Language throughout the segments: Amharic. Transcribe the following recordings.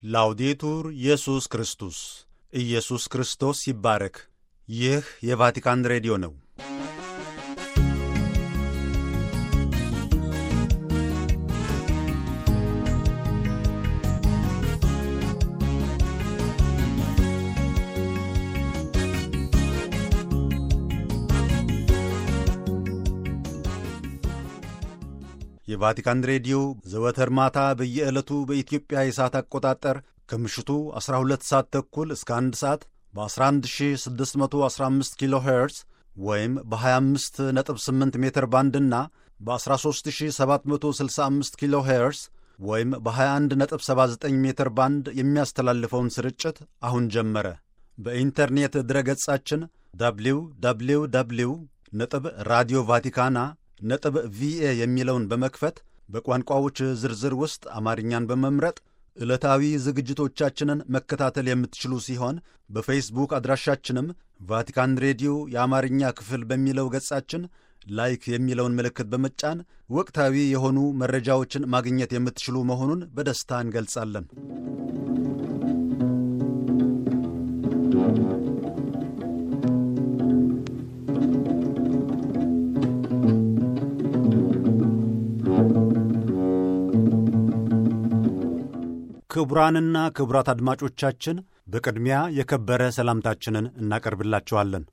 ላውዴቱር ኢየሱስ ክርስቶስ ኢየሱስ ክርስቶስ ይባረክ። ይህ የቫቲካን ሬዲዮ ነው። የቫቲካን ሬዲዮ ዘወትር ማታ በየዕለቱ በኢትዮጵያ የሰዓት አቆጣጠር ከምሽቱ 12 ሰዓት ተኩል እስከ 1 ሰዓት በ11615 ኪሎ ሄርዝ ወይም በ258 ሜትር ባንድና በ13765 ኪሎ ሄርዝ ወይም በ2179 ሜትር ባንድ የሚያስተላልፈውን ስርጭት አሁን ጀመረ። በኢንተርኔት ድረገጻችን ደብሊው ደብሊው ደብሊው ነጥብ ራዲዮ ቫቲካና ነጥብ ቪኤ የሚለውን በመክፈት በቋንቋዎች ዝርዝር ውስጥ አማርኛን በመምረጥ ዕለታዊ ዝግጅቶቻችንን መከታተል የምትችሉ ሲሆን በፌስቡክ አድራሻችንም ቫቲካን ሬዲዮ የአማርኛ ክፍል በሚለው ገጻችን ላይክ የሚለውን ምልክት በመጫን ወቅታዊ የሆኑ መረጃዎችን ማግኘት የምትችሉ መሆኑን በደስታ እንገልጻለን። ክቡራንና ክቡራት አድማጮቻችን በቅድሚያ የከበረ ሰላምታችንን እናቀርብላችኋለን።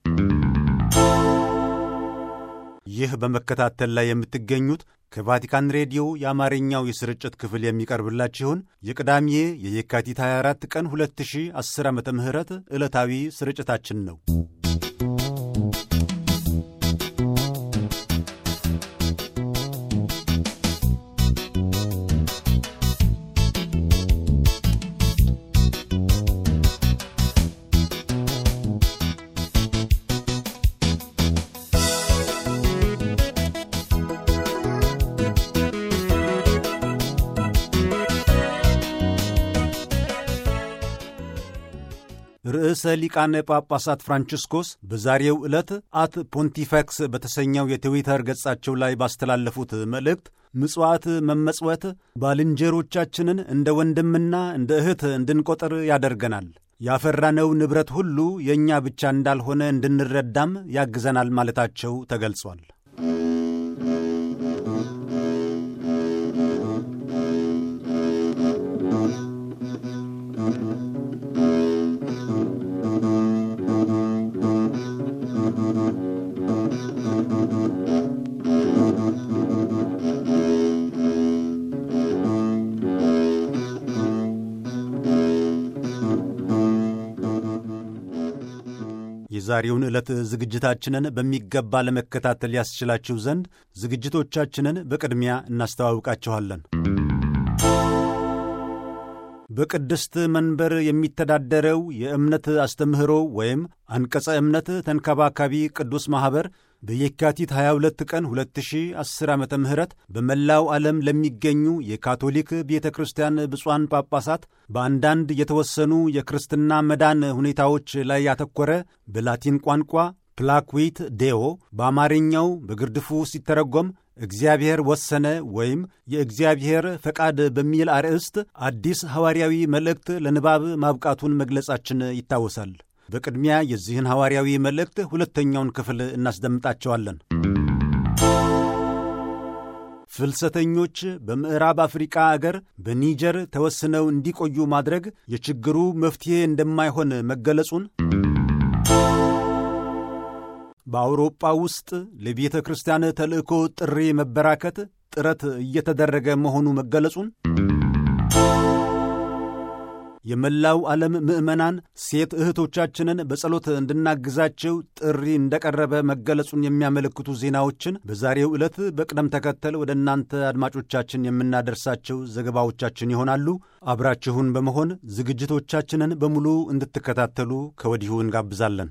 ይህ በመከታተል ላይ የምትገኙት ከቫቲካን ሬዲዮ የአማርኛው የስርጭት ክፍል የሚቀርብላችሁን የቅዳሜ የየካቲት 24 ቀን 2010 ዓ ም ዕለታዊ ስርጭታችን ነው። ርዕሰ ሊቃነ ጳጳሳት ፍራንቺስኮስ በዛሬው ዕለት አት ፖንቲፈክስ በተሰኘው የትዊተር ገጻቸው ላይ ባስተላለፉት መልእክት ምጽዋት መመጽወት ባልንጀሮቻችንን እንደ ወንድምና እንደ እህት እንድንቆጥር ያደርገናል፣ ያፈራነው ንብረት ሁሉ የእኛ ብቻ እንዳልሆነ እንድንረዳም ያግዘናል ማለታቸው ተገልጿል። የዛሬውን ዕለት ዝግጅታችንን በሚገባ ለመከታተል ያስችላችሁ ዘንድ ዝግጅቶቻችንን በቅድሚያ እናስተዋውቃችኋለን። በቅድስት መንበር የሚተዳደረው የእምነት አስተምህሮ ወይም አንቀጸ እምነት ተንከባካቢ ቅዱስ ማኅበር በየካቲት 22 ቀን 2010 ዓ ም በመላው ዓለም ለሚገኙ የካቶሊክ ቤተ ክርስቲያን ብፁዓን ጳጳሳት በአንዳንድ የተወሰኑ የክርስትና መዳን ሁኔታዎች ላይ ያተኮረ በላቲን ቋንቋ ፕላክዊት ዴኦ በአማርኛው በግርድፉ ሲተረጎም እግዚአብሔር ወሰነ ወይም የእግዚአብሔር ፈቃድ በሚል አርዕስት አዲስ ሐዋርያዊ መልእክት ለንባብ ማብቃቱን መግለጻችን ይታወሳል። በቅድሚያ የዚህን ሐዋርያዊ መልእክት ሁለተኛውን ክፍል እናስደምጣቸዋለን። ፍልሰተኞች በምዕራብ አፍሪቃ አገር በኒጀር ተወስነው እንዲቆዩ ማድረግ የችግሩ መፍትሔ እንደማይሆን መገለጹን በአውሮጳ ውስጥ ለቤተ ክርስቲያን ተልእኮ ጥሪ መበራከት ጥረት እየተደረገ መሆኑ መገለጹን የመላው ዓለም ምዕመናን ሴት እህቶቻችንን በጸሎት እንድናግዛቸው ጥሪ እንደቀረበ መገለጹን የሚያመለክቱ ዜናዎችን በዛሬው ዕለት በቅደም ተከተል ወደ እናንተ አድማጮቻችን የምናደርሳቸው ዘገባዎቻችን ይሆናሉ። አብራችሁን በመሆን ዝግጅቶቻችንን በሙሉ እንድትከታተሉ ከወዲሁ እንጋብዛለን።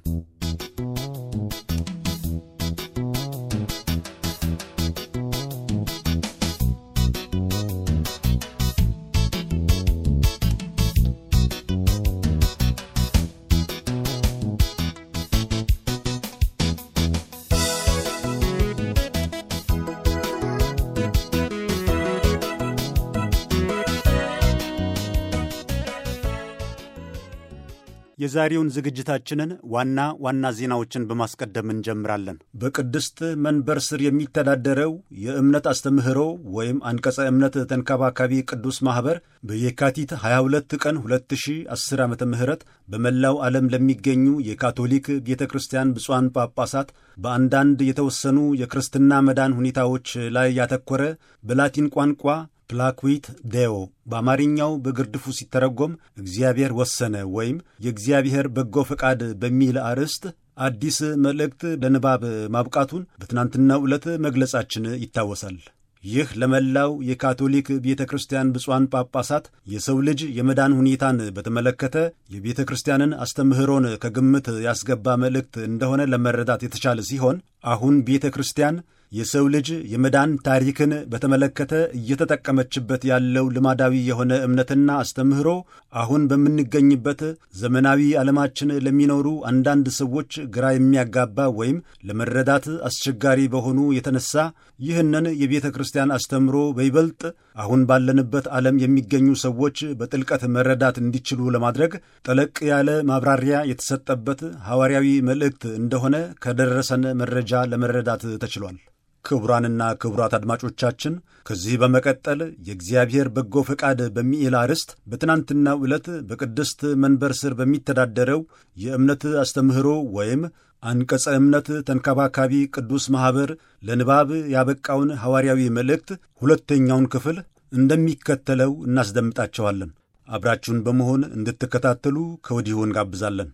የዛሬውን ዝግጅታችንን ዋና ዋና ዜናዎችን በማስቀደም እንጀምራለን። በቅድስት መንበር ስር የሚተዳደረው የእምነት አስተምህሮ ወይም አንቀጸ እምነት ተንከባካቢ ቅዱስ ማኅበር በየካቲት 22 ቀን 2010 ዓ ም በመላው ዓለም ለሚገኙ የካቶሊክ ቤተ ክርስቲያን ብፁዓን ጳጳሳት በአንዳንድ የተወሰኑ የክርስትና መዳን ሁኔታዎች ላይ ያተኮረ በላቲን ቋንቋ ፕላኩዊት ዴዮ በአማርኛው በግርድፉ ሲተረጎም እግዚአብሔር ወሰነ ወይም የእግዚአብሔር በጎ ፈቃድ በሚል አርዕስት አዲስ መልእክት ለንባብ ማብቃቱን በትናንትናው ዕለት መግለጻችን ይታወሳል። ይህ ለመላው የካቶሊክ ቤተ ክርስቲያን ብፁዓን ጳጳሳት የሰው ልጅ የመዳን ሁኔታን በተመለከተ የቤተ ክርስቲያንን አስተምህሮን ከግምት ያስገባ መልእክት እንደሆነ ለመረዳት የተቻለ ሲሆን አሁን ቤተ ክርስቲያን የሰው ልጅ የመዳን ታሪክን በተመለከተ እየተጠቀመችበት ያለው ልማዳዊ የሆነ እምነትና አስተምህሮ አሁን በምንገኝበት ዘመናዊ ዓለማችን ለሚኖሩ አንዳንድ ሰዎች ግራ የሚያጋባ ወይም ለመረዳት አስቸጋሪ በሆኑ የተነሳ ይህንን የቤተ ክርስቲያን አስተምህሮ በይበልጥ አሁን ባለንበት ዓለም የሚገኙ ሰዎች በጥልቀት መረዳት እንዲችሉ ለማድረግ ጠለቅ ያለ ማብራሪያ የተሰጠበት ሐዋርያዊ መልእክት እንደሆነ ከደረሰን መረጃ ለመረዳት ተችሏል። ክቡራንና ክቡራት አድማጮቻችን ከዚህ በመቀጠል የእግዚአብሔር በጎ ፈቃድ በሚል አርዕስት በትናንትናው ዕለት በቅድስት መንበር ስር በሚተዳደረው የእምነት አስተምህሮ ወይም አንቀጸ እምነት ተንከባካቢ ቅዱስ ማኅበር ለንባብ ያበቃውን ሐዋርያዊ መልእክት ሁለተኛውን ክፍል እንደሚከተለው እናስደምጣቸዋለን። አብራችሁን በመሆን እንድትከታተሉ ከወዲሁ እንጋብዛለን።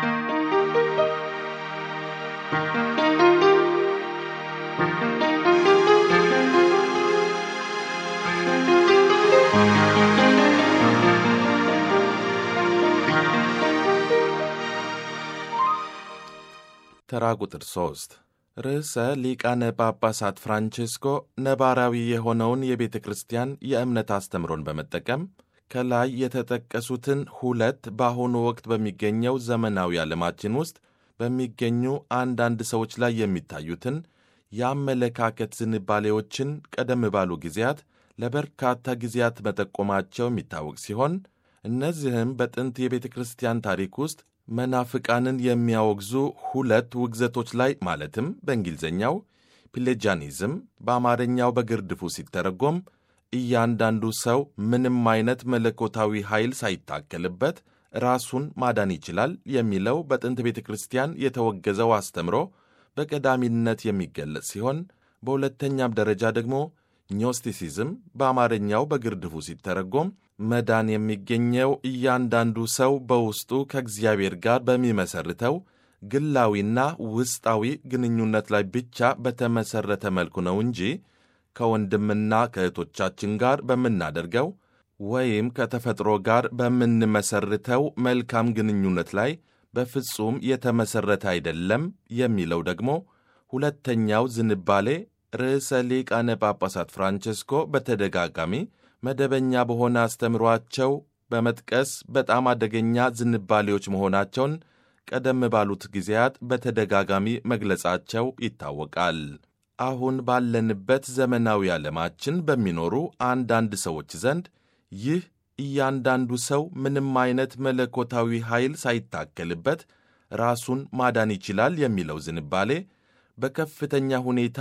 ተራ ቁጥር 3 ርዕሰ ሊቃነ ጳጳሳት ፍራንቼስኮ ነባራዊ የሆነውን የቤተ ክርስቲያን የእምነት አስተምሮን በመጠቀም ከላይ የተጠቀሱትን ሁለት በአሁኑ ወቅት በሚገኘው ዘመናዊ ዓለማችን ውስጥ በሚገኙ አንዳንድ ሰዎች ላይ የሚታዩትን የአመለካከት ዝንባሌዎችን ቀደም ባሉ ጊዜያት ለበርካታ ጊዜያት መጠቆማቸው የሚታወቅ ሲሆን እነዚህም በጥንት የቤተ ክርስቲያን ታሪክ ውስጥ መናፍቃንን የሚያወግዙ ሁለት ውግዘቶች ላይ ማለትም በእንግሊዝኛው ፒሌጃኒዝም በአማርኛው በግርድፉ ሲተረጎም እያንዳንዱ ሰው ምንም አይነት መለኮታዊ ኃይል ሳይታከልበት ራሱን ማዳን ይችላል የሚለው በጥንት ቤተ ክርስቲያን የተወገዘው አስተምሮ በቀዳሚነት የሚገለጽ ሲሆን በሁለተኛም ደረጃ ደግሞ ኞስቲሲዝም በአማርኛው በግርድፉ ሲተረጎም መዳን የሚገኘው እያንዳንዱ ሰው በውስጡ ከእግዚአብሔር ጋር በሚመሰርተው ግላዊና ውስጣዊ ግንኙነት ላይ ብቻ በተመሠረተ መልኩ ነው እንጂ ከወንድምና ከእህቶቻችን ጋር በምናደርገው ወይም ከተፈጥሮ ጋር በምንመሰርተው መልካም ግንኙነት ላይ በፍጹም የተመሠረተ አይደለም የሚለው ደግሞ ሁለተኛው ዝንባሌ ርዕሰ ሊቃነ ጳጳሳት ፍራንቼስኮ በተደጋጋሚ መደበኛ በሆነ አስተምሯቸው በመጥቀስ በጣም አደገኛ ዝንባሌዎች መሆናቸውን ቀደም ባሉት ጊዜያት በተደጋጋሚ መግለጻቸው ይታወቃል። አሁን ባለንበት ዘመናዊ ዓለማችን በሚኖሩ አንዳንድ ሰዎች ዘንድ ይህ እያንዳንዱ ሰው ምንም አይነት መለኮታዊ ኃይል ሳይታከልበት ራሱን ማዳን ይችላል የሚለው ዝንባሌ በከፍተኛ ሁኔታ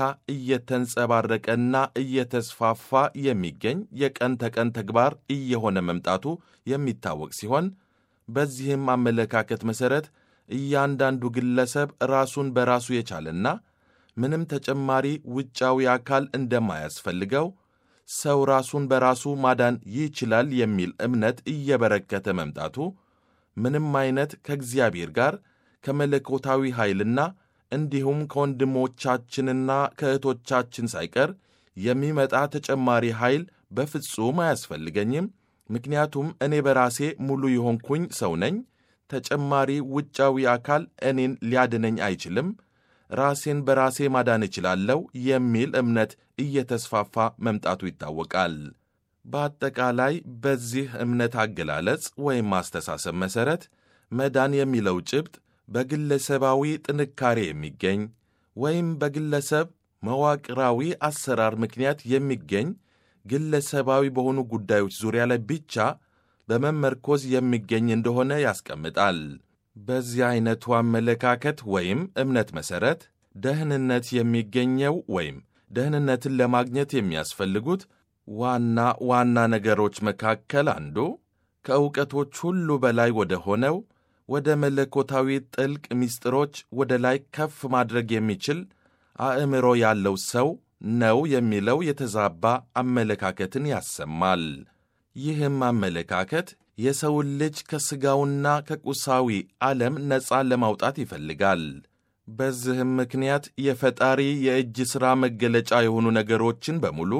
እየተንጸባረቀና እየተስፋፋ የሚገኝ የቀን ተቀን ተግባር እየሆነ መምጣቱ የሚታወቅ ሲሆን በዚህም አመለካከት መሠረት እያንዳንዱ ግለሰብ ራሱን በራሱ የቻለና ምንም ተጨማሪ ውጫዊ አካል እንደማያስፈልገው ሰው ራሱን በራሱ ማዳን ይችላል የሚል እምነት እየበረከተ መምጣቱ ምንም አይነት ከእግዚአብሔር ጋር ከመለኮታዊ ኃይልና እንዲሁም ከወንድሞቻችንና ከእህቶቻችን ሳይቀር የሚመጣ ተጨማሪ ኃይል በፍጹም አያስፈልገኝም፣ ምክንያቱም እኔ በራሴ ሙሉ የሆንኩኝ ሰው ነኝ፣ ተጨማሪ ውጫዊ አካል እኔን ሊያድነኝ አይችልም፣ ራሴን በራሴ ማዳን እችላለሁ የሚል እምነት እየተስፋፋ መምጣቱ ይታወቃል። በአጠቃላይ በዚህ እምነት አገላለጽ ወይም አስተሳሰብ መሠረት መዳን የሚለው ጭብጥ በግለሰባዊ ጥንካሬ የሚገኝ ወይም በግለሰብ መዋቅራዊ አሰራር ምክንያት የሚገኝ ግለሰባዊ በሆኑ ጉዳዮች ዙሪያ ላይ ብቻ በመመርኮዝ የሚገኝ እንደሆነ ያስቀምጣል። በዚህ ዐይነቱ አመለካከት ወይም እምነት መሠረት ደህንነት የሚገኘው ወይም ደህንነትን ለማግኘት የሚያስፈልጉት ዋና ዋና ነገሮች መካከል አንዱ ከእውቀቶች ሁሉ በላይ ወደ ሆነው ወደ መለኮታዊ ጥልቅ ምስጢሮች ወደ ላይ ከፍ ማድረግ የሚችል አእምሮ ያለው ሰው ነው የሚለው የተዛባ አመለካከትን ያሰማል። ይህም አመለካከት የሰውን ልጅ ከሥጋውና ከቁሳዊ ዓለም ነፃ ለማውጣት ይፈልጋል። በዚህም ምክንያት የፈጣሪ የእጅ ሥራ መገለጫ የሆኑ ነገሮችን በሙሉ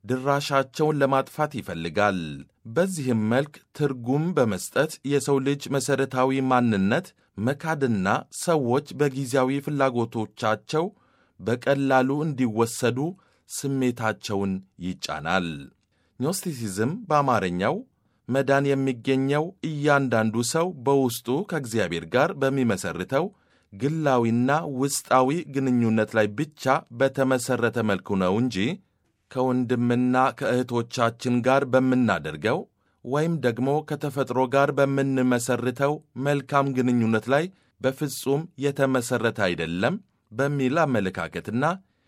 ድራሻቸውን ለማጥፋት ይፈልጋል። በዚህም መልክ ትርጉም በመስጠት የሰው ልጅ መሠረታዊ ማንነት መካድና ሰዎች በጊዜያዊ ፍላጎቶቻቸው በቀላሉ እንዲወሰዱ ስሜታቸውን ይጫናል። ኖስቲሲዝም በአማርኛው መዳን የሚገኘው እያንዳንዱ ሰው በውስጡ ከእግዚአብሔር ጋር በሚመሰርተው ግላዊና ውስጣዊ ግንኙነት ላይ ብቻ በተመሠረተ መልኩ ነው እንጂ ከወንድምና ከእህቶቻችን ጋር በምናደርገው ወይም ደግሞ ከተፈጥሮ ጋር በምንመሰርተው መልካም ግንኙነት ላይ በፍጹም የተመሠረተ አይደለም በሚል አመለካከትና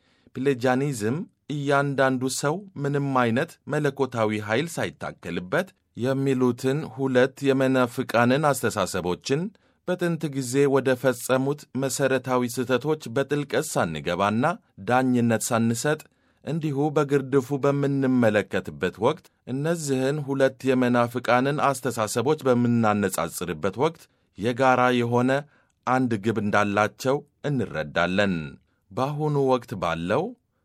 ፕሌጃኒዝም እያንዳንዱ ሰው ምንም አይነት መለኮታዊ ኃይል ሳይታከልበት የሚሉትን ሁለት የመናፍቃንን አስተሳሰቦችን በጥንት ጊዜ ወደ ፈጸሙት መሠረታዊ ስህተቶች በጥልቀት ሳንገባና ዳኝነት ሳንሰጥ እንዲሁ በግርድፉ በምንመለከትበት ወቅት እነዚህን ሁለት የመናፍቃንን አስተሳሰቦች በምናነጻጽርበት ወቅት የጋራ የሆነ አንድ ግብ እንዳላቸው እንረዳለን። በአሁኑ ወቅት ባለው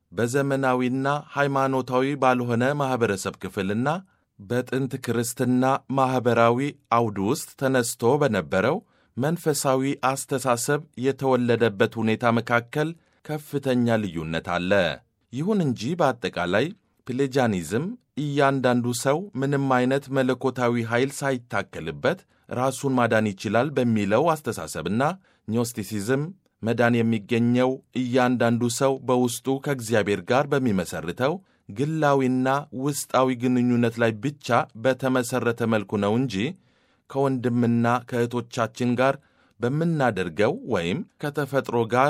በዘመናዊና ሃይማኖታዊ ባልሆነ ማኅበረሰብ ክፍልና በጥንት ክርስትና ማኅበራዊ አውድ ውስጥ ተነስቶ በነበረው መንፈሳዊ አስተሳሰብ የተወለደበት ሁኔታ መካከል ከፍተኛ ልዩነት አለ። ይሁን እንጂ በአጠቃላይ ፕሌጃኒዝም እያንዳንዱ ሰው ምንም አይነት መለኮታዊ ኃይል ሳይታከልበት ራሱን ማዳን ይችላል በሚለው አስተሳሰብና ኞስቲሲዝም መዳን የሚገኘው እያንዳንዱ ሰው በውስጡ ከእግዚአብሔር ጋር በሚመሰርተው ግላዊና ውስጣዊ ግንኙነት ላይ ብቻ በተመሠረተ መልኩ ነው እንጂ ከወንድምና ከእህቶቻችን ጋር በምናደርገው ወይም ከተፈጥሮ ጋር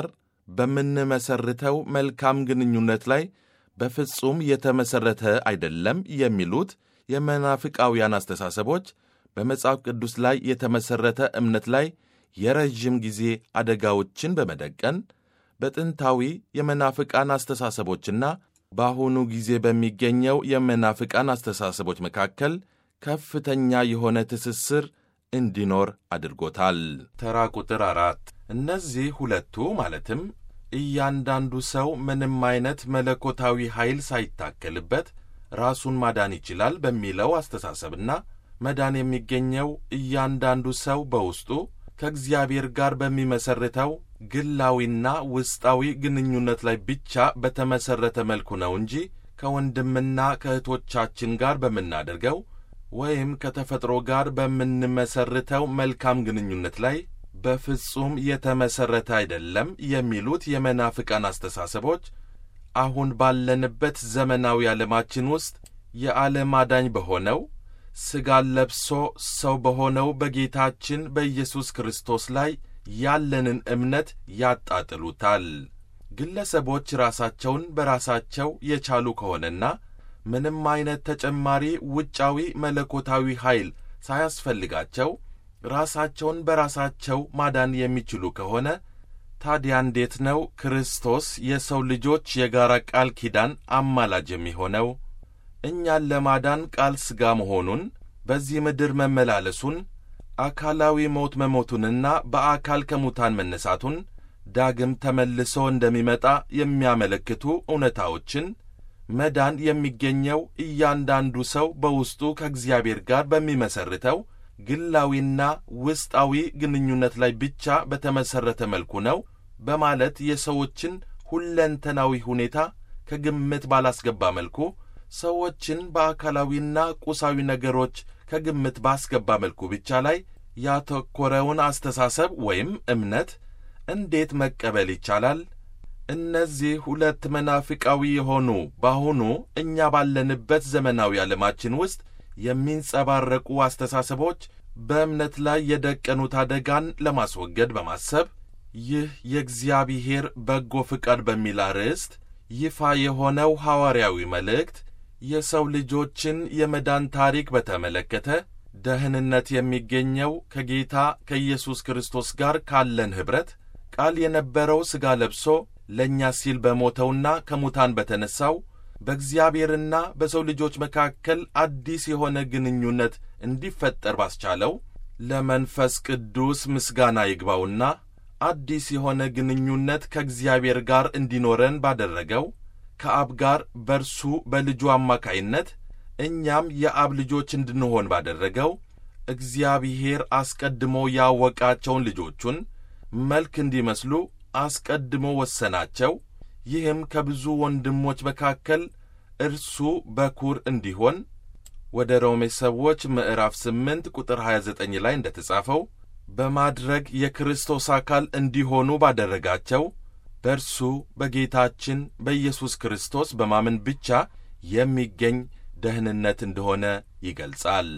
በምንመሰርተው መልካም ግንኙነት ላይ በፍጹም የተመሠረተ አይደለም የሚሉት የመናፍቃውያን አስተሳሰቦች በመጽሐፍ ቅዱስ ላይ የተመሠረተ እምነት ላይ የረዥም ጊዜ አደጋዎችን በመደቀን በጥንታዊ የመናፍቃን አስተሳሰቦችና በአሁኑ ጊዜ በሚገኘው የመናፍቃን አስተሳሰቦች መካከል ከፍተኛ የሆነ ትስስር እንዲኖር አድርጎታል። ተራ ቁጥር አራት እነዚህ ሁለቱ ማለትም እያንዳንዱ ሰው ምንም አይነት መለኮታዊ ኃይል ሳይታከልበት ራሱን ማዳን ይችላል በሚለው አስተሳሰብና መዳን የሚገኘው እያንዳንዱ ሰው በውስጡ ከእግዚአብሔር ጋር በሚመሰርተው ግላዊና ውስጣዊ ግንኙነት ላይ ብቻ በተመሠረተ መልኩ ነው እንጂ ከወንድምና ከእህቶቻችን ጋር በምናደርገው ወይም ከተፈጥሮ ጋር በምንመሰርተው መልካም ግንኙነት ላይ በፍጹም የተመሠረተ አይደለም የሚሉት የመናፍቃን አስተሳሰቦች አሁን ባለንበት ዘመናዊ ዓለማችን ውስጥ የዓለም አዳኝ በሆነው ሥጋን ለብሶ ሰው በሆነው በጌታችን በኢየሱስ ክርስቶስ ላይ ያለንን እምነት ያጣጥሉታል። ግለሰቦች ራሳቸውን በራሳቸው የቻሉ ከሆነና ምንም አይነት ተጨማሪ ውጫዊ መለኮታዊ ኃይል ሳያስፈልጋቸው ራሳቸውን በራሳቸው ማዳን የሚችሉ ከሆነ ታዲያ እንዴት ነው ክርስቶስ የሰው ልጆች የጋራ ቃል ኪዳን አማላጅ የሚሆነው? እኛን ለማዳን ቃል ሥጋ መሆኑን በዚህ ምድር መመላለሱን አካላዊ ሞት መሞቱንና በአካል ከሙታን መነሳቱን ዳግም ተመልሶ እንደሚመጣ የሚያመለክቱ እውነታዎችን መዳን የሚገኘው እያንዳንዱ ሰው በውስጡ ከእግዚአብሔር ጋር በሚመሰርተው ግላዊና ውስጣዊ ግንኙነት ላይ ብቻ በተመሠረተ መልኩ ነው በማለት የሰዎችን ሁለንተናዊ ሁኔታ ከግምት ባላስገባ መልኩ ሰዎችን በአካላዊና ቁሳዊ ነገሮች ከግምት ባስገባ መልኩ ብቻ ላይ ያተኮረውን አስተሳሰብ ወይም እምነት እንዴት መቀበል ይቻላል? እነዚህ ሁለት መናፍቃዊ የሆኑ በአሁኑ እኛ ባለንበት ዘመናዊ ዓለማችን ውስጥ የሚንጸባረቁ አስተሳሰቦች በእምነት ላይ የደቀኑት አደጋን ለማስወገድ በማሰብ ይህ የእግዚአብሔር በጎ ፍቃድ በሚል አርዕስት ይፋ የሆነው ሐዋርያዊ መልእክት የሰው ልጆችን የመዳን ታሪክ በተመለከተ ደህንነት የሚገኘው ከጌታ ከኢየሱስ ክርስቶስ ጋር ካለን ኅብረት ቃል የነበረው ሥጋ ለብሶ ለእኛ ሲል በሞተውና ከሙታን በተነሣው በእግዚአብሔርና በሰው ልጆች መካከል አዲስ የሆነ ግንኙነት እንዲፈጠር ባስቻለው ለመንፈስ ቅዱስ ምስጋና ይግባውና አዲስ የሆነ ግንኙነት ከእግዚአብሔር ጋር እንዲኖረን ባደረገው ከአብ ጋር በርሱ በልጁ አማካይነት እኛም የአብ ልጆች እንድንሆን ባደረገው እግዚአብሔር አስቀድሞ ያወቃቸውን ልጆቹን መልክ እንዲመስሉ አስቀድሞ ወሰናቸው። ይህም ከብዙ ወንድሞች መካከል እርሱ በኩር እንዲሆን ወደ ሮሜ ሰዎች ምዕራፍ 8 ቁጥር 29 ላይ እንደ ተጻፈው በማድረግ የክርስቶስ አካል እንዲሆኑ ባደረጋቸው በእርሱ በጌታችን በኢየሱስ ክርስቶስ በማመን ብቻ የሚገኝ ደህንነት እንደሆነ ይገልጻል።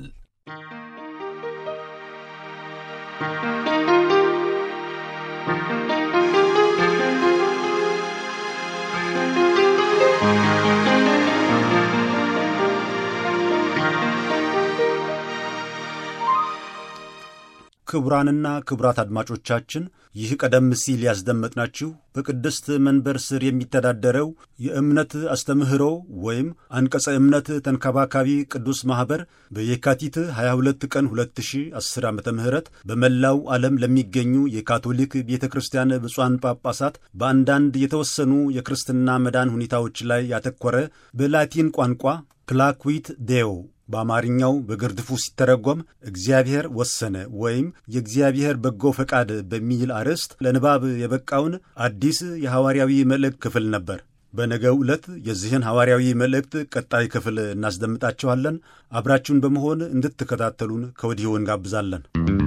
ክቡራንና ክቡራት አድማጮቻችን ይህ ቀደም ሲል ያስደመጥናችሁ በቅድስት መንበር ስር የሚተዳደረው የእምነት አስተምህሮ ወይም አንቀጸ እምነት ተንከባካቢ ቅዱስ ማኅበር በየካቲት 22 ቀን 2010 ዓ ም በመላው ዓለም ለሚገኙ የካቶሊክ ቤተ ክርስቲያን ብፁዓን ጳጳሳት በአንዳንድ የተወሰኑ የክርስትና መዳን ሁኔታዎች ላይ ያተኮረ በላቲን ቋንቋ ክላክዊት ዴዮ በአማርኛው በግርድፉ ሲተረጎም እግዚአብሔር ወሰነ ወይም የእግዚአብሔር በጎ ፈቃድ በሚል አርዕስት ለንባብ የበቃውን አዲስ የሐዋርያዊ መልእክት ክፍል ነበር። በነገው ዕለት የዚህን ሐዋርያዊ መልእክት ቀጣይ ክፍል እናስደምጣችኋለን። አብራችሁን በመሆን እንድትከታተሉን ከወዲሁ እንጋብዛለን።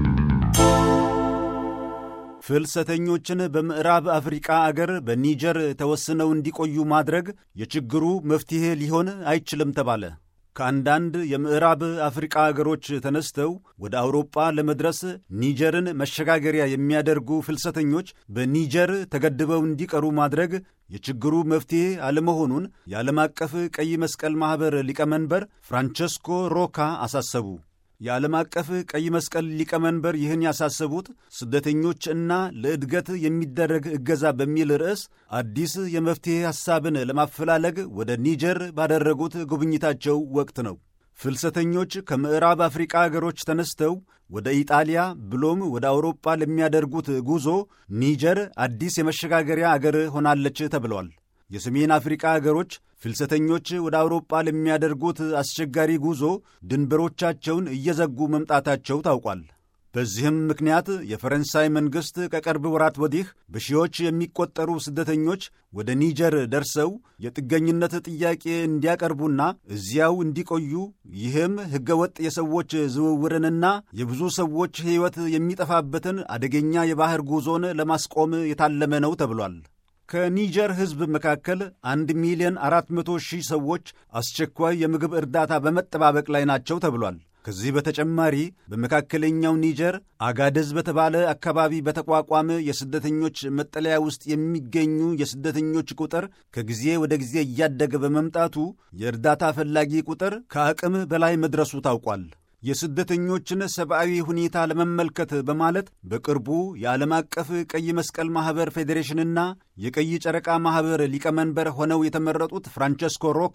ፍልሰተኞችን በምዕራብ አፍሪቃ አገር በኒጀር ተወስነው እንዲቆዩ ማድረግ የችግሩ መፍትሔ ሊሆን አይችልም ተባለ። ከአንዳንድ የምዕራብ አፍሪቃ አገሮች ተነስተው ወደ አውሮጳ ለመድረስ ኒጀርን መሸጋገሪያ የሚያደርጉ ፍልሰተኞች በኒጀር ተገድበው እንዲቀሩ ማድረግ የችግሩ መፍትሔ አለመሆኑን የዓለም አቀፍ ቀይ መስቀል ማኅበር ሊቀመንበር ፍራንቸስኮ ሮካ አሳሰቡ። የዓለም አቀፍ ቀይ መስቀል ሊቀመንበር ይህን ያሳሰቡት ስደተኞች እና ለእድገት የሚደረግ እገዛ በሚል ርዕስ አዲስ የመፍትሔ ሐሳብን ለማፈላለግ ወደ ኒጀር ባደረጉት ጉብኝታቸው ወቅት ነው። ፍልሰተኞች ከምዕራብ አፍሪቃ አገሮች ተነስተው ወደ ኢጣሊያ ብሎም ወደ አውሮጳ ለሚያደርጉት ጉዞ ኒጀር አዲስ የመሸጋገሪያ አገር ሆናለች ተብሏል። የሰሜን አፍሪቃ አገሮች ፍልሰተኞች ወደ አውሮጳ ለሚያደርጉት አስቸጋሪ ጉዞ ድንበሮቻቸውን እየዘጉ መምጣታቸው ታውቋል። በዚህም ምክንያት የፈረንሳይ መንግሥት ከቅርብ ወራት ወዲህ በሺዎች የሚቆጠሩ ስደተኞች ወደ ኒጀር ደርሰው የጥገኝነት ጥያቄ እንዲያቀርቡና እዚያው እንዲቆዩ ይህም ሕገወጥ የሰዎች ዝውውርንና የብዙ ሰዎች ሕይወት የሚጠፋበትን አደገኛ የባሕር ጉዞን ለማስቆም የታለመ ነው ተብሏል። ከኒጀር ሕዝብ መካከል አንድ ሚሊዮን አራት መቶ ሺህ ሰዎች አስቸኳይ የምግብ እርዳታ በመጠባበቅ ላይ ናቸው ተብሏል። ከዚህ በተጨማሪ በመካከለኛው ኒጀር አጋደዝ በተባለ አካባቢ በተቋቋመ የስደተኞች መጠለያ ውስጥ የሚገኙ የስደተኞች ቁጥር ከጊዜ ወደ ጊዜ እያደገ በመምጣቱ የእርዳታ ፈላጊ ቁጥር ከአቅም በላይ መድረሱ ታውቋል። የስደተኞችን ሰብአዊ ሁኔታ ለመመልከት በማለት በቅርቡ የዓለም አቀፍ ቀይ መስቀል ማኅበር ፌዴሬሽንና የቀይ ጨረቃ ማኅበር ሊቀመንበር ሆነው የተመረጡት ፍራንቸስኮ ሮካ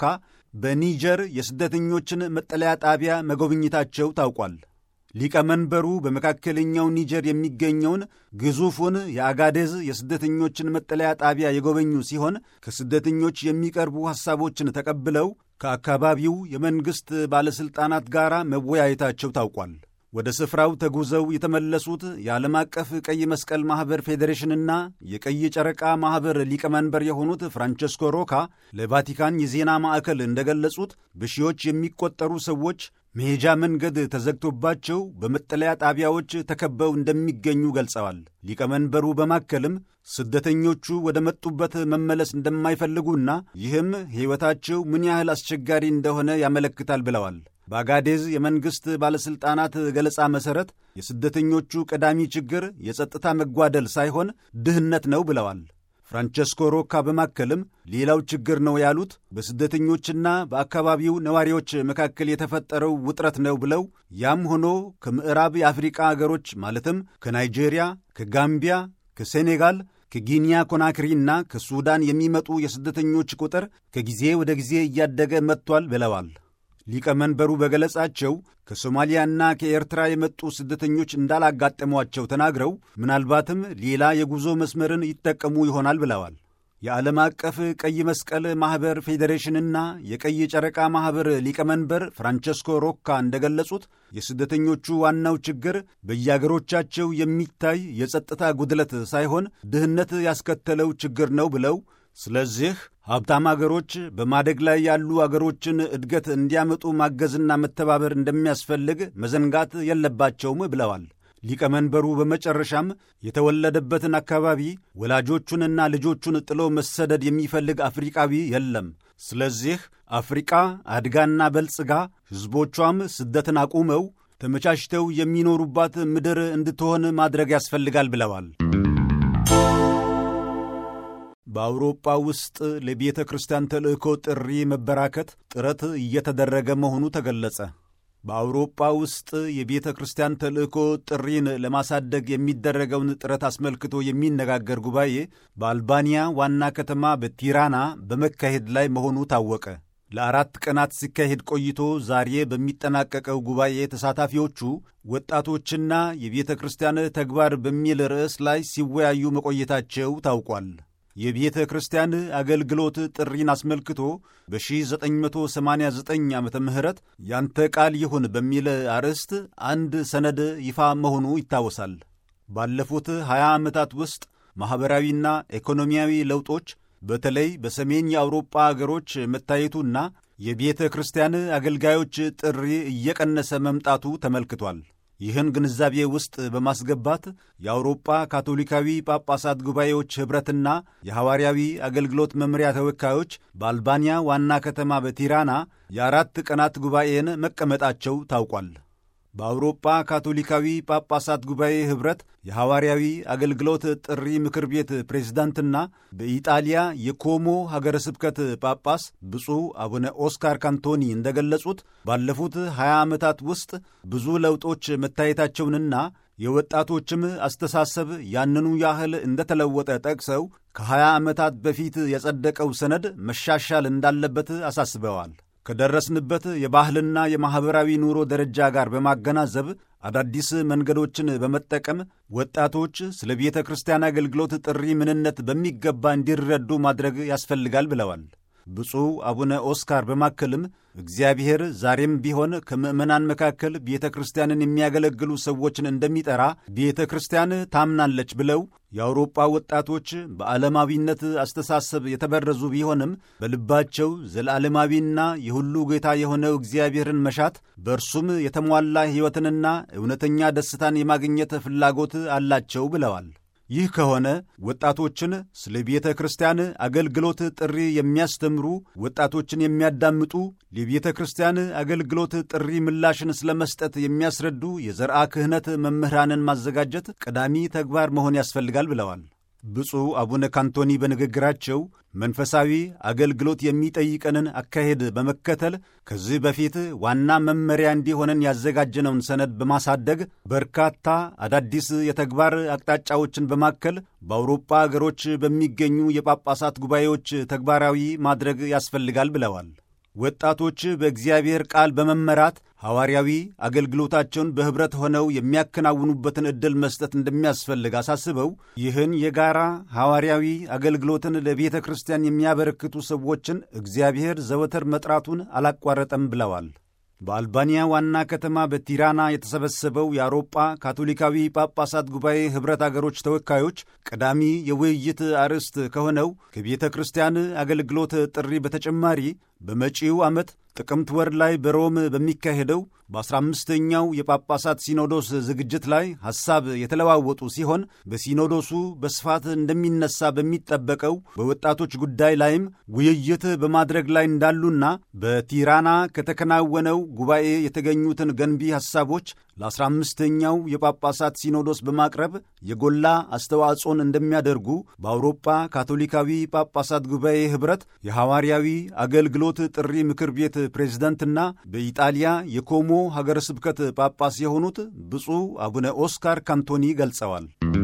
በኒጀር የስደተኞችን መጠለያ ጣቢያ መጎብኘታቸው ታውቋል። ሊቀመንበሩ በመካከለኛው ኒጀር የሚገኘውን ግዙፉን የአጋዴዝ የስደተኞችን መጠለያ ጣቢያ የጎበኙ ሲሆን ከስደተኞች የሚቀርቡ ሐሳቦችን ተቀብለው ከአካባቢው የመንግሥት ባለሥልጣናት ጋር መወያየታቸው ታውቋል። ወደ ስፍራው ተጉዘው የተመለሱት የዓለም አቀፍ ቀይ መስቀል ማኅበር ፌዴሬሽንና የቀይ ጨረቃ ማኅበር ሊቀመንበር የሆኑት ፍራንቸስኮ ሮካ ለቫቲካን የዜና ማዕከል እንደገለጹት በሺዎች የሚቆጠሩ ሰዎች መሄጃ መንገድ ተዘግቶባቸው በመጠለያ ጣቢያዎች ተከበው እንደሚገኙ ገልጸዋል። ሊቀመንበሩ በማከልም ስደተኞቹ ወደ መጡበት መመለስ እንደማይፈልጉና ይህም ሕይወታቸው ምን ያህል አስቸጋሪ እንደሆነ ያመለክታል ብለዋል። በአጋዴዝ የመንግሥት ባለሥልጣናት ገለጻ መሠረት የስደተኞቹ ቀዳሚ ችግር የጸጥታ መጓደል ሳይሆን ድህነት ነው ብለዋል። ፍራንቸስኮ ሮካ በማከልም ሌላው ችግር ነው ያሉት በስደተኞችና በአካባቢው ነዋሪዎች መካከል የተፈጠረው ውጥረት ነው ብለው ያም ሆኖ ከምዕራብ የአፍሪቃ አገሮች ማለትም ከናይጄሪያ፣ ከጋምቢያ፣ ከሴኔጋል ከጊኒያ ኮናክሪና ከሱዳን የሚመጡ የስደተኞች ቁጥር ከጊዜ ወደ ጊዜ እያደገ መጥቷል ብለዋል። ሊቀመንበሩ በገለጻቸው ከሶማሊያና ከኤርትራ የመጡ ስደተኞች እንዳላጋጠሟቸው ተናግረው ምናልባትም ሌላ የጉዞ መስመርን ይጠቀሙ ይሆናል ብለዋል። የዓለም አቀፍ ቀይ መስቀል ማኅበር ፌዴሬሽንና የቀይ ጨረቃ ማኅበር ሊቀመንበር ፍራንቸስኮ ሮካ እንደገለጹት የስደተኞቹ ዋናው ችግር በየአገሮቻቸው የሚታይ የጸጥታ ጉድለት ሳይሆን ድህነት ያስከተለው ችግር ነው ብለው ስለዚህ ሀብታም አገሮች በማደግ ላይ ያሉ አገሮችን እድገት እንዲያመጡ ማገዝና መተባበር እንደሚያስፈልግ መዘንጋት የለባቸውም ብለዋል። ሊቀመንበሩ በመጨረሻም የተወለደበትን አካባቢ ወላጆቹንና ልጆቹን ጥሎ መሰደድ የሚፈልግ አፍሪቃዊ የለም። ስለዚህ አፍሪቃ አድጋና በልጽጋ ሕዝቦቿም ስደትን አቁመው ተመቻችተው የሚኖሩባት ምድር እንድትሆን ማድረግ ያስፈልጋል ብለዋል። በአውሮጳ ውስጥ ለቤተ ክርስቲያን ተልእኮ ጥሪ መበራከት ጥረት እየተደረገ መሆኑ ተገለጸ። በአውሮጳ ውስጥ የቤተ ክርስቲያን ተልእኮ ጥሪን ለማሳደግ የሚደረገውን ጥረት አስመልክቶ የሚነጋገር ጉባኤ በአልባንያ ዋና ከተማ በቲራና በመካሄድ ላይ መሆኑ ታወቀ። ለአራት ቀናት ሲካሄድ ቆይቶ ዛሬ በሚጠናቀቀው ጉባኤ ተሳታፊዎቹ ወጣቶችና የቤተ ክርስቲያን ተግባር በሚል ርዕስ ላይ ሲወያዩ መቆየታቸው ታውቋል። የቤተ ክርስቲያን አገልግሎት ጥሪን አስመልክቶ በ1989 ዓ ም ያንተ ቃል ይሁን በሚል አርዕስት አንድ ሰነድ ይፋ መሆኑ ይታወሳል። ባለፉት 20 ዓመታት ውስጥ ማኅበራዊና ኢኮኖሚያዊ ለውጦች በተለይ በሰሜን የአውሮጳ አገሮች መታየቱና የቤተ ክርስቲያን አገልጋዮች ጥሪ እየቀነሰ መምጣቱ ተመልክቷል። ይህን ግንዛቤ ውስጥ በማስገባት የአውሮጳ ካቶሊካዊ ጳጳሳት ጉባኤዎች ኅብረትና የሐዋርያዊ አገልግሎት መምሪያ ተወካዮች በአልባንያ ዋና ከተማ በቲራና የአራት ቀናት ጉባኤን መቀመጣቸው ታውቋል። በአውሮጳ ካቶሊካዊ ጳጳሳት ጉባኤ ኅብረት የሐዋርያዊ አገልግሎት ጥሪ ምክር ቤት ፕሬዝዳንትና በኢጣሊያ የኮሞ ሀገረ ስብከት ጳጳስ ብፁዕ አቡነ ኦስካር ካንቶኒ እንደገለጹት ባለፉት 20 ዓመታት ውስጥ ብዙ ለውጦች መታየታቸውንና የወጣቶችም አስተሳሰብ ያንኑ ያህል እንደተለወጠ ጠቅሰው ከ20 ዓመታት በፊት የጸደቀው ሰነድ መሻሻል እንዳለበት አሳስበዋል። ከደረስንበት የባህልና የማኅበራዊ ኑሮ ደረጃ ጋር በማገናዘብ አዳዲስ መንገዶችን በመጠቀም ወጣቶች ስለ ቤተ ክርስቲያን አገልግሎት ጥሪ ምንነት በሚገባ እንዲረዱ ማድረግ ያስፈልጋል ብለዋል። ብፁዕ አቡነ ኦስካር በማከልም እግዚአብሔር ዛሬም ቢሆን ከምዕመናን መካከል ቤተ ክርስቲያንን የሚያገለግሉ ሰዎችን እንደሚጠራ ቤተ ክርስቲያን ታምናለች ብለው የአውሮጳ ወጣቶች በዓለማዊነት አስተሳሰብ የተበረዙ ቢሆንም በልባቸው ዘላለማዊና የሁሉ ጌታ የሆነው እግዚአብሔርን መሻት በእርሱም የተሟላ ሕይወትንና እውነተኛ ደስታን የማግኘት ፍላጎት አላቸው ብለዋል። ይህ ከሆነ ወጣቶችን ስለ ቤተ ክርስቲያን አገልግሎት ጥሪ የሚያስተምሩ፣ ወጣቶችን የሚያዳምጡ፣ ለቤተ ክርስቲያን አገልግሎት ጥሪ ምላሽን ስለ መስጠት የሚያስረዱ የዘርአ ክህነት መምህራንን ማዘጋጀት ቀዳሚ ተግባር መሆን ያስፈልጋል ብለዋል። ብፁዕ አቡነ ካንቶኒ በንግግራቸው መንፈሳዊ አገልግሎት የሚጠይቀንን አካሄድ በመከተል ከዚህ በፊት ዋና መመሪያ እንዲሆነን ያዘጋጀነውን ሰነድ በማሳደግ በርካታ አዳዲስ የተግባር አቅጣጫዎችን በማከል በአውሮፓ አገሮች በሚገኙ የጳጳሳት ጉባኤዎች ተግባራዊ ማድረግ ያስፈልጋል ብለዋል። ወጣቶች በእግዚአብሔር ቃል በመመራት ሐዋርያዊ አገልግሎታቸውን በኅብረት ሆነው የሚያከናውኑበትን ዕድል መስጠት እንደሚያስፈልግ አሳስበው ይህን የጋራ ሐዋርያዊ አገልግሎትን ለቤተ ክርስቲያን የሚያበረክቱ ሰዎችን እግዚአብሔር ዘወትር መጥራቱን አላቋረጠም ብለዋል። በአልባንያ ዋና ከተማ በቲራና የተሰበሰበው የአውሮጳ ካቶሊካዊ ጳጳሳት ጉባኤ ኅብረት አገሮች ተወካዮች ቀዳሚ የውይይት አርዕስት ከሆነው ከቤተ ክርስቲያን አገልግሎት ጥሪ በተጨማሪ በመጪው ዓመት ጥቅምት ወር ላይ በሮም በሚካሄደው በ15ኛው የጳጳሳት ሲኖዶስ ዝግጅት ላይ ሐሳብ የተለዋወጡ ሲሆን በሲኖዶሱ በስፋት እንደሚነሳ በሚጠበቀው በወጣቶች ጉዳይ ላይም ውይይት በማድረግ ላይ እንዳሉና በቲራና ከተከናወነው ጉባኤ የተገኙትን ገንቢ ሐሳቦች ለ15ኛው የጳጳሳት ሲኖዶስ በማቅረብ የጎላ አስተዋጽኦን እንደሚያደርጉ በአውሮፓ ካቶሊካዊ ጳጳሳት ጉባኤ ኅብረት የሐዋርያዊ አገልግሎት ጥሪ ምክር ቤት ፕሬዝደንትና በኢጣሊያ የኮሞ ሀገረ ስብከት ጳጳስ የሆኑት ብፁዕ አቡነ ኦስካር ካንቶኒ ገልጸዋል።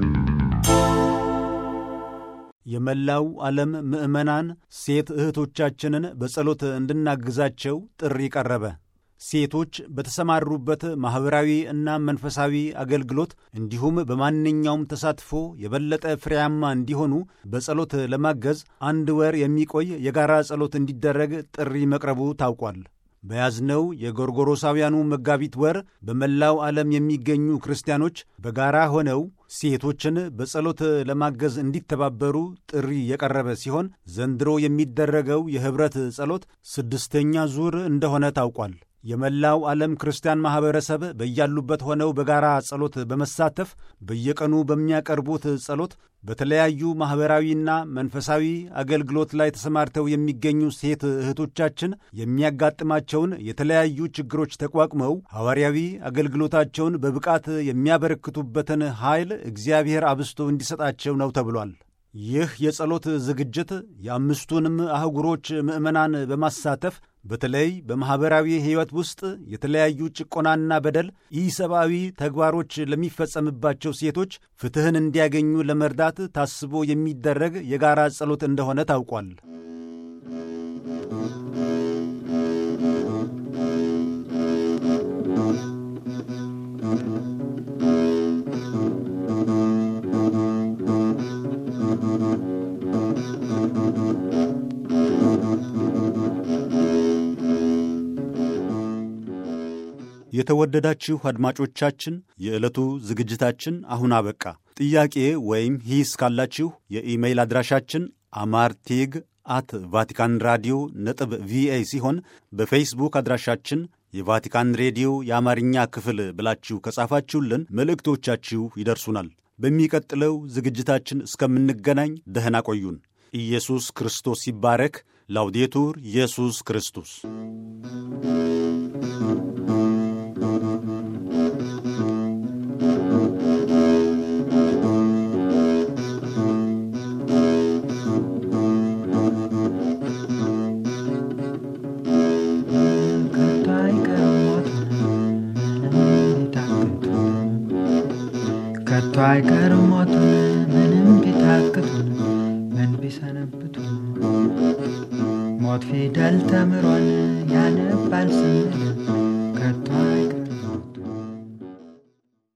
የመላው ዓለም ምዕመናን ሴት እህቶቻችንን በጸሎት እንድናግዛቸው ጥሪ ቀረበ። ሴቶች በተሰማሩበት ማኅበራዊ እና መንፈሳዊ አገልግሎት እንዲሁም በማንኛውም ተሳትፎ የበለጠ ፍሬያማ እንዲሆኑ በጸሎት ለማገዝ አንድ ወር የሚቆይ የጋራ ጸሎት እንዲደረግ ጥሪ መቅረቡ ታውቋል። በያዝነው የጎርጎሮሳውያኑ መጋቢት ወር በመላው ዓለም የሚገኙ ክርስቲያኖች በጋራ ሆነው ሴቶችን በጸሎት ለማገዝ እንዲተባበሩ ጥሪ የቀረበ ሲሆን ዘንድሮ የሚደረገው የኅብረት ጸሎት ስድስተኛ ዙር እንደሆነ ታውቋል። የመላው ዓለም ክርስቲያን ማኅበረሰብ በያሉበት ሆነው በጋራ ጸሎት በመሳተፍ በየቀኑ በሚያቀርቡት ጸሎት በተለያዩ ማኅበራዊና መንፈሳዊ አገልግሎት ላይ ተሰማርተው የሚገኙ ሴት እህቶቻችን የሚያጋጥማቸውን የተለያዩ ችግሮች ተቋቁመው ሐዋርያዊ አገልግሎታቸውን በብቃት የሚያበረክቱበትን ኃይል እግዚአብሔር አብስቶ እንዲሰጣቸው ነው ተብሏል። ይህ የጸሎት ዝግጅት የአምስቱንም አህጉሮች ምዕመናን በማሳተፍ በተለይ በማኅበራዊ ሕይወት ውስጥ የተለያዩ ጭቆናና በደል፣ ኢሰብአዊ ተግባሮች ለሚፈጸምባቸው ሴቶች ፍትሕን እንዲያገኙ ለመርዳት ታስቦ የሚደረግ የጋራ ጸሎት እንደሆነ ታውቋል። የተወደዳችሁ አድማጮቻችን የዕለቱ ዝግጅታችን አሁን አበቃ። ጥያቄ ወይም ሂስ ካላችሁ የኢሜይል አድራሻችን አማርቴግ አት ቫቲካን ራዲዮ ነጥብ ቪኦኤ ሲሆን በፌስቡክ አድራሻችን የቫቲካን ሬዲዮ የአማርኛ ክፍል ብላችሁ ከጻፋችሁልን መልእክቶቻችሁ ይደርሱናል። በሚቀጥለው ዝግጅታችን እስከምንገናኝ ደህና ቆዩን። ኢየሱስ ክርስቶስ ይባረክ። ላውዴቱር ኢየሱስ ክርስቶስ ከቶ አይቀርም ሞቱን ምንም ቢታክቱን ምን ቢሰነብቱ ሞት ፊደል ተምሮን ያነባል ስንል